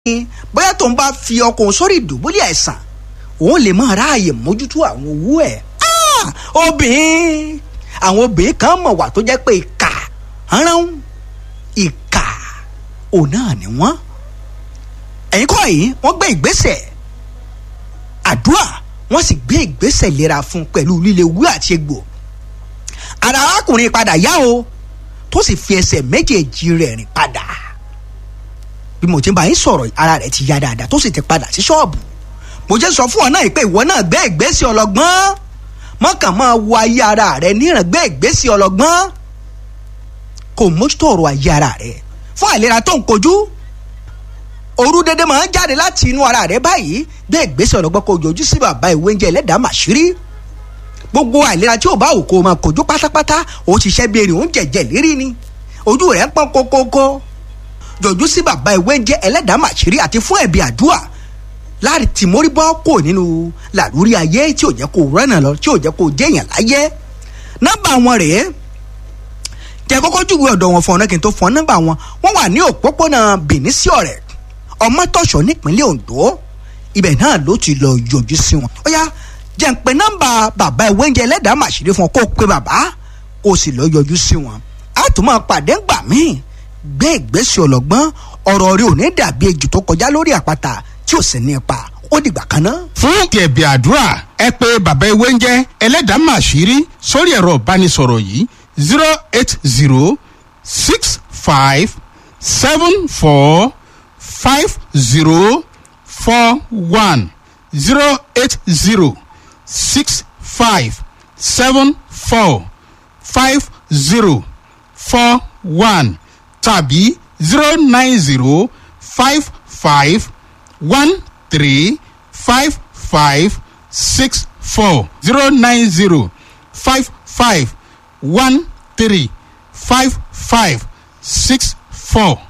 bóyá tóun bá fi ọkùnrin sórí ìdùbúlẹ̀ àìsàn òun lè máa ráàyè mójútó àwọn owó ẹ̀ obìnrin àwọn obìnrin kan mọ̀ wà tó jẹ́ pé ìkà rán ìkà òun náà ni wọ́n ẹ̀yin kọ́ yìí wọ́n gbé ìgbésẹ̀ àdúrà wọ́n sì gbé ìgbésẹ̀ ìlera fún pẹ̀lú líle wú àti egbò ara arákùnrin padà yá o tó sì fi ẹsẹ̀ méjèèjì rẹ̀ rìn padà bí mo ti ń bá yín sọ̀rọ̀ ara rẹ̀ ti yá dáadáa tó sì ti padà sí ṣọ́ọ̀bù mo jẹ́ sọ fún ọ náà pé ìwọ náà gbé ìgbésẹ̀ ọlọ́gbọ́n mọ́kàn máa wo ayé ara rẹ̀ níran gbé ìgbésẹ̀ ọlọ́gbọ́n kò mójútó ọ̀rọ̀ ayé ara rẹ̀ fún àìlera tó ń kojú òru dédé máa ń jáde láti inú ara rẹ̀ báyìí gbé ìgbésẹ̀ ọlọ́gbọ́n kó yọjú sí bàbá ìwé oúnjẹ ẹlẹ́dàá màṣírí gbogbo àìlera tí ò bá wù kó o máa kojú pátápátá ó ti ṣẹ́ bí erin ó ń jẹ̀jẹ̀ lérí ni ojú rẹ̀ ń pọ́n kókókó yọjú sí bàbá ìwé oúnjẹ ẹlẹ́dàá màṣírí àti fún ẹ̀bí àdúrà láti tì mórí bọ́ kò nínú làlúrí ayé tí ò jẹ́ kó rẹ́nà lọ tí ò jẹ́ kó jẹ́yàn láyé nọ́mbà wọn rèé jẹ́ kọ́kọ́ júwe ọ̀dọ̀ wọn fún ọ̀nà kí n tó fún ọ nọ́mbà wọn wọ́n wà ní òpópónà Benin sí ọ̀rẹ́ ọmọtọ̀ṣọ́ nípínlẹ̀ Ondo ibẹ̀ náà ló ti lọ yọjú sí wọn. ó yá jẹ́ ń pe nọ́mbà bàbá ìwé oúnjẹ ẹlẹ́dàá màṣírí fún ọ kó o pe bàbá kó o sì lọ yọjú sí wọn. a tún máa pàdé ńgbà míì gbé ìgbésẹ̀ ọlọ́gbọ́n ọ̀rọ̀ rẹ ò ní dàbí ejò tó kọjá lórí àpáta tí ò sì ní ipa ó dìgbà kan náà. fún kẹ̀bí àdúrà ẹ pé bàbá ewé ń jẹ́ ẹlẹ́dàá màṣírí sórí ẹ̀rọ ìbánisọ̀rọ̀ yìí zero eight zero six five seven four five zero four one zero eight zero six five seven four five zero four one tàbí zero nine zero five five one three five five six four zero nine zero five five one three five five six four.